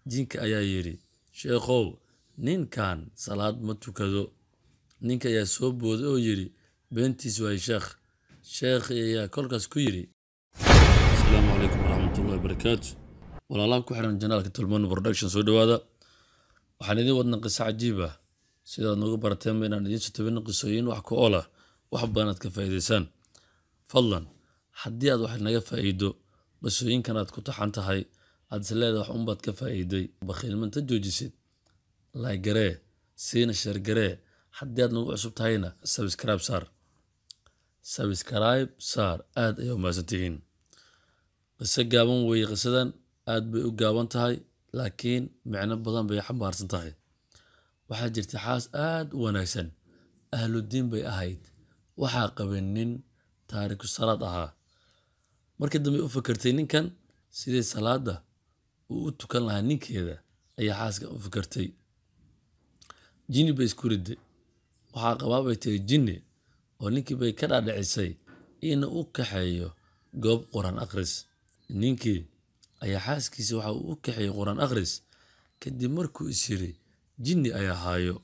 jinka ayaa yidhi sheekhow ninkan salaad ma tukado ninka ayaa soo booday oo yidhi beentiis waay sheekh sheekhi ayaa kolkaas ku yidhi asalaamu calaykum waraxmatullahi wabarakaatu walaalaha ku xiran janaalka tulmano production soo dhowaada waxaan idiin wadna qiso cajiib ah sidaad noogu barateenba inaan idiin soo tabino qisooyin wax ku ool ah wax badan aad ka faa'iidaysaan fadlan haddii aad wax naga faa'iido qisooyinkan aad ku taxan tahay aad is leedahay wax unbaad ka faa'iiday bakhiilmanta joojisid laagaree siina sheergaree haddii aad nagu cusub tahayna sabscribe saar sabscribe saar aad ayay umahadsantihiin qiso gaaban weeye qisadan aad bay u gaaban tahay laakiin micno badan bay xambaarsan tahay waxaa jirta xaas aad u wanaagsan ahludiin bay ahayd waxaa qabay nin taariku salaad ahaa markii dambe u fakertay ninkan sidii salaada uu u tukan lahaa ninkeeda ayaa xaaskan u fakertay jinni bay isku riday waxaa qabaa bay tahay jinni oo ninkii bay ka dhaadhicisay ina u kaxeeyo goob qur-aan akhris ninkii ayaa xaaskiisa waxa uu u kaxeeyey qur-aan akhris kadib markuu is yiri jinni ayaa haayo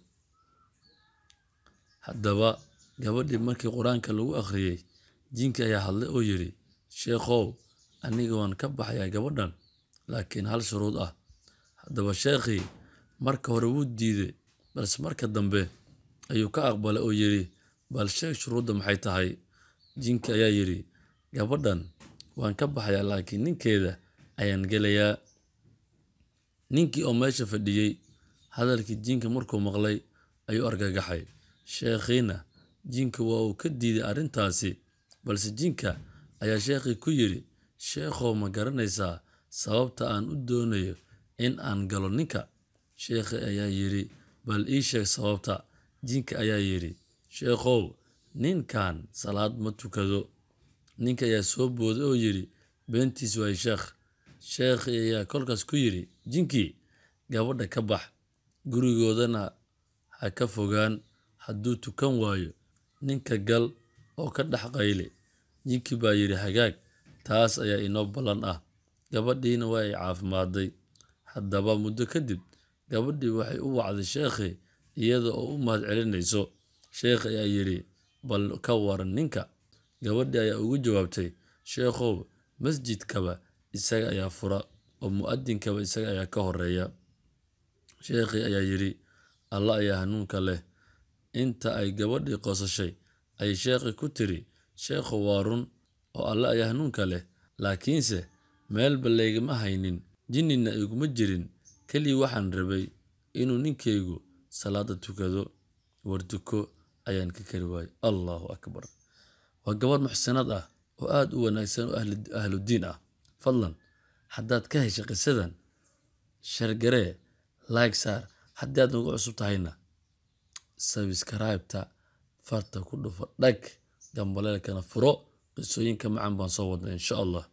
haddaba gabadhii markii qur-aanka lagu akhriyey jinkii ayaa hadlay oo yidhi sheekhow aniga waan ka baxayaa gabadhan laakiin hal shuruud ah haddaba sheekhii marka hore wuu diiday balse marka dambe ayuu ka aqbalay oo yidhi bal sheeg shuruudda maxay tahay jinkii ayaa yidhi gabadhan waan ka baxayaa laakiin ninkeeda ayaan gelayaa ninkii oo meesha fadhiyey hadalkii jinka markuu maqlay ayuu argagaxay sheekhiina jinka waa uu ka diiday arrintaasi balse jinka ayaa sheekhii ku yidhi sheekhow ma garanaysaa sababta aan u doonayo in aan galo ninka sheekhi ayaa yidhi bal ii sheeg sababta jinka ayaa yidhi sheekhow ninkan salaad ma tukado ninka ayaa soo booday oo yidhi beentiis waay sheekh sheekhi ayaa kolkaas ku yidhi jinkii gabadha ka bax gurigoodana ha ka fogaan hadduu tukan waayo ninka gal oo ka dhex qayle jinkii baa yidhi hagaag taas ayaa inoo ballan ah gabadhiina waa ay caafimaaday haddaba muddo kadib gabadhii waxay u wacday sheekhi iyada oo u mahad celinayso sheekhi ayaa yidhi bal ka waran ninka gabadhii ayaa ugu jawaabtay sheekhow masjidkaba isaga ayaa fura oo mu'adinkaba isaga ayaa ka horeeya sheekhii ayaa yidhi alla ayaa hanuunka leh inta ay gabadhii qosashay ayay sheekhi ku tiri sheekhu waa run oo alle ayaa hanuunka leh laakiinse meelba laygama haynin jinnina iguma jirin kelii waxaan rabay inuu ninkaygu salaada tukado war tuko ayaan ka kari waayey allahu akbar waa gabadh muxsinaad ah oo aada u wanaagsan oo ahludiin ah fadlan haddaad ka heshay qisadan shargaree laag saar haddii aad nagu cusub tahayna sabskraibta farta ku dhufo dhag gambaleelkana furo qisooyinka macan baan soo wadna insha allah